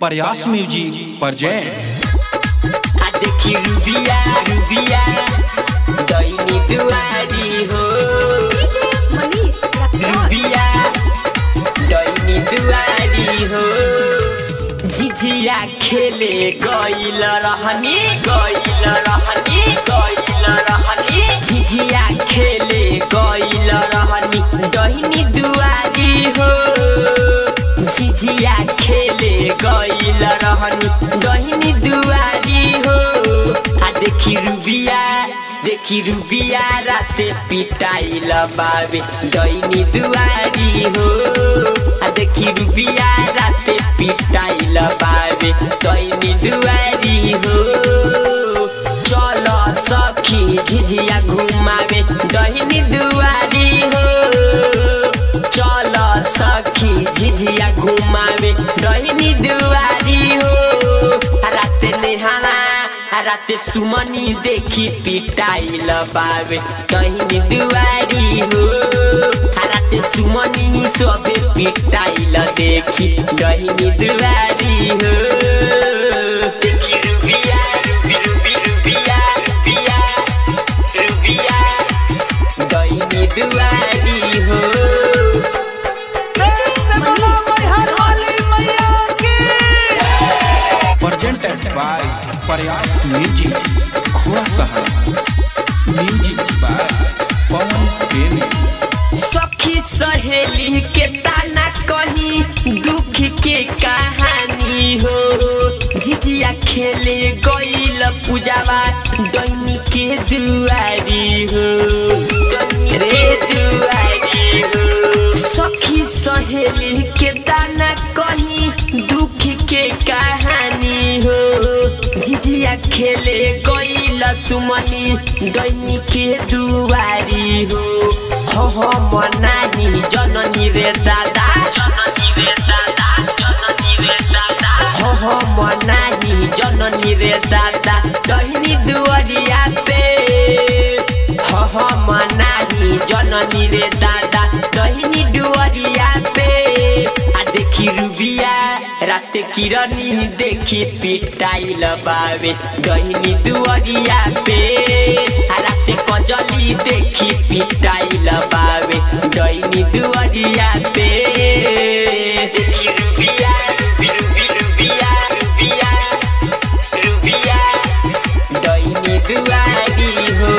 प्रयास music present आ देखी रुबिया रुबिया दैनी दुआरी हो रुबिया दैनी दुआरी हो झिझिया खेले गइल रहनी गइल रहनी गइल रहनी झिझिया खेले गइल रहनी दैनी दुआरी हो झिझिया खेले गइल रहनी दैनी दुआरी हो आ देखी रुबिया देखी रुबिया राते पिटाइल बाबे दैनी दुआरी हो आ देखी रुबिया राते पिटाइल बाबे दैनी दुआरी हो चल सखी झिझिया घुमावे दैनी दुआरी हो चल सखी झिझिया घुमावे दैनी दुआरी हो आ राते नेहावा आ राते सुमनी देखी पिटाइल बाबे दैनी दुआरी हो आ राते सुमनी सबे पिटाइल देखी दैनी दुआरी हो देखी रुबिया रुबी रुबी रुबिया रुबिया रुबिया दैनी दुआरी हो प्रेजेंटेड बाय प्रयास म्यूजिक घोड़ा सहारा म्यूजिक बाय पवन प्रेमी सखी सहेली के ताना कहीं दुख के कहानी हो झिझिया खेले गइल पूजावा दैनी के दुआरी हो दैनी रे दुआरी हो सखी सहेली के ताना कहीं दुख के कहानी हो झिझिया खेले गइल सुमनी दैनी के दुआरी हो हो हो मनाही जननी रे दादा जननी रे दादा जननी रे दादा हो हो मनाही जननी रे दादा दैनी दुआरिया पे हो हो मनाही जननी रे दादा दैनी दुआरिया पे आ देखी रुबिया रात किरनी देखी पिटाइल बाबे गहिनी दुआरिया पे आ रात कजली देखी पिटाइल बाबे गहिनी दुआरिया पे देखी रुबिया रुबी रुबी रुबिया रुबिया रुबिया दैनी दुआरी हो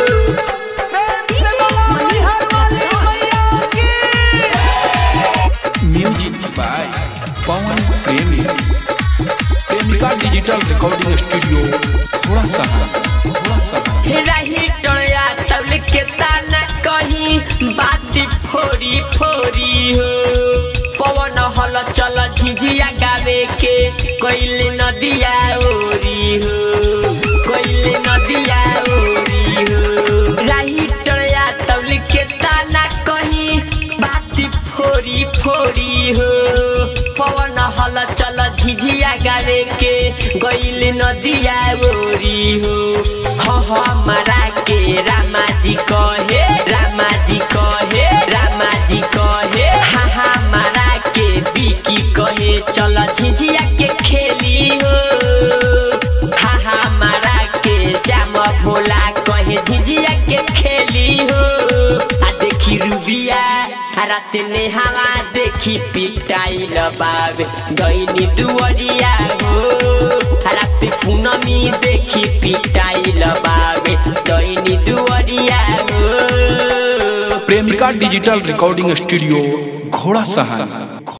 म्यूजिक बाय पवन प्रेमी प्रेमिका डिजिटल रिकॉर्डिंग स्टूडियो घोड़ा सहारा घोड़ा सहारा रही टोया तबल के ताना कहीं बात फोरी फोरी हो पवन हल चल झिझिया गावे के कोइले नदिया ओरी हो कोइले नदिया ओरी हो रही टोया तबल के ताना कहीं बात फोरी फोरी हो पवन हल चल झिझिया गावे के गइल नदिया ओरी हो ह हमारा के रामा जी कहे रामा जी कहे रामा जी कहे हा हमारा के बिकी कहे चल झिझिया के खेली हो हा हमारा के श्याम भोला कहे झिझिया के खेली हो आ देखी रुबिया आ रात ने हवा देखी पिटाइल बाबे दैनी दुआरिया हो आ रात पूनमी देखी पिटाइल बाबे दैनी दुआरिया हो प्रेमिका डिजिटल रिकॉर्डिंग स्टूडियो घोड़ा सहारा